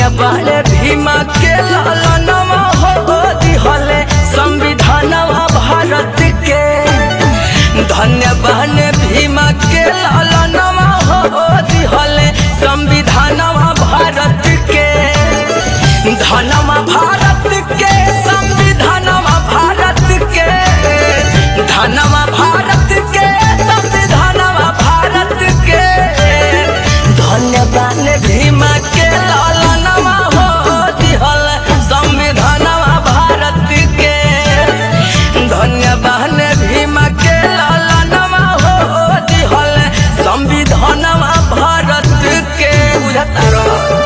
धन्य बाड़े भीमा के लालनवा हो दिहले संविधानवा भारत के धन्य बाड़े भीमा के लालनवा हो दिहले संविधानवा भारत के धनवा भारत के संविधानवा भारत के धनवा भारत के संविधानवा भारत के धन्यवाद भीमा के लालनवा हो दिहल संविधानवा भारत के धन्यवाद भीमा के लालनवा हो दिहल संविधानवा भारत के बुझता रहो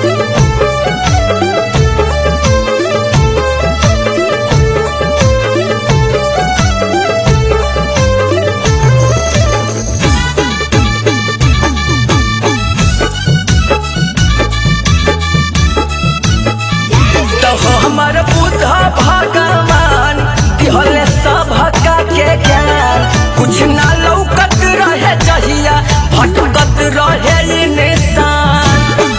तो हमर बुद्ध भगवान दिहले सभका के ज्ञान कुछ ना लौकत रहे जहिया भटकत रहे ई निशान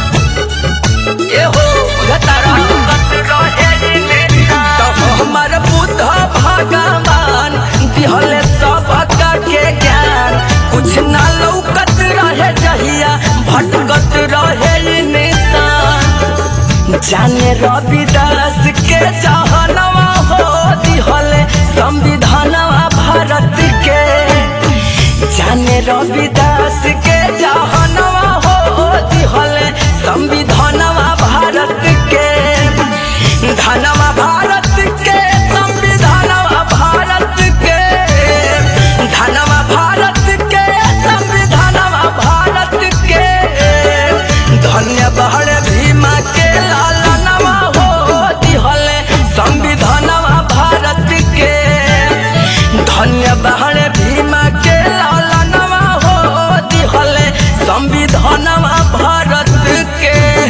एहो बुझता रहत रहे ई निशान तो हमर बुद्ध भगवान दिहले सभका के ज्ञान कुछ ना लौकत रहे जहिया भटकत रहे ई निशान जाने रविदास के जहनवा हो दिहले संविधानवा भारत के जाने रविदास के जहनवा हो दिहले संविधानवा भारत के धनवा भारत के संविधानवा भारत के धनवा भारत के संविधानवा भारत के धन्य बहर भीमा के लालनवा हो दिहले संविधानवा भारत के धन्य बहर भीमा के लालनवा हो दिहले संविधानवा भारत के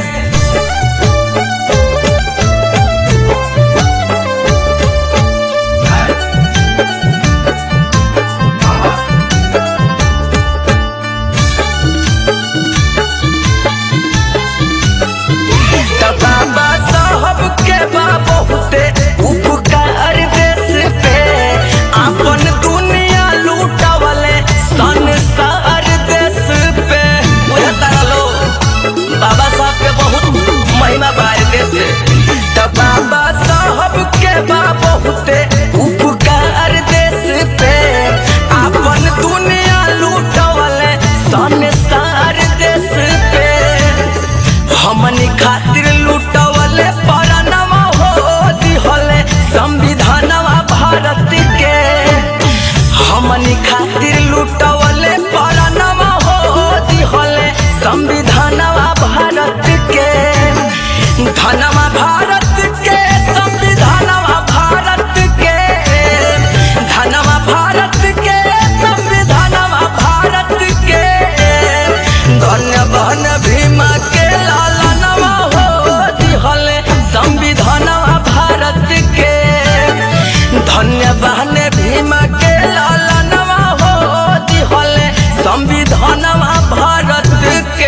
त बाबा साहब के बा बहुते उपकार देश पे अपन दुनिया लूटवले संसार देश पे बुझता लो बाबा साहब के बहुत महिमा बार देश पे त बाबा साहब के बा बहुते उपकार देश पे अपन दुनिया लूटवले संसार देश पे हमनी खातिर लुटवले परनवा हो दिहले संविधानवा भारत के हमनी खातिर लुटवले परनवा हो दिहले संविधानवा भारत के धनवा भारत के संविधानवा भारत के धनवा भारत के संविधानवा भारत के धन्यवाद भीमा के लालनवा हो दिहले संविधानवा भारत के धन्यवाद भीमा के लालनवा हो दिहले संविधानवा भारत के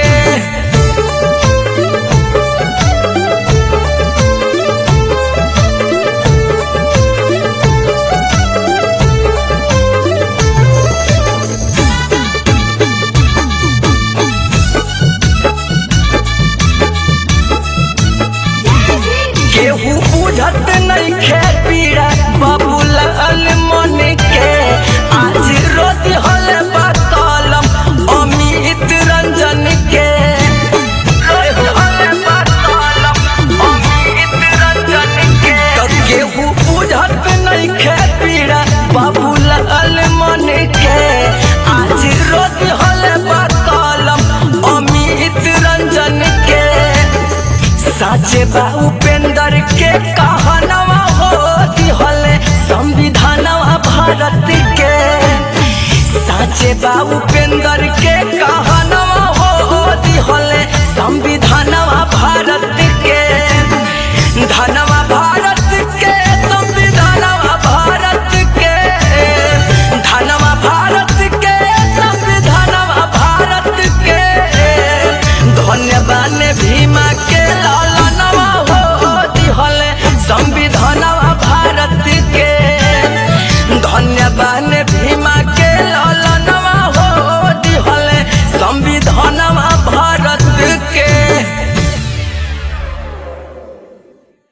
केहू बुझत नहीं खे पीड़ा बाबूलाल मन के आज रोज हल कलम अमित रंजन के रोज हल कलम अमित रंजन के तो केहू बुझत नहीं खे पीड़ा बाबूलाल मन के आज रोज हल कलम अमित रंजन के साचे बा उपेंद्र के कहनवा हो दिहले संविधानवा भारत के साचे बा उपेंद्र के कहनवा हो दिहले संविधानवा भारत के धनवा भारत के संविधानवा भारत के धनवा भारत के संविधानवा भारत के धन्यवाद भीमा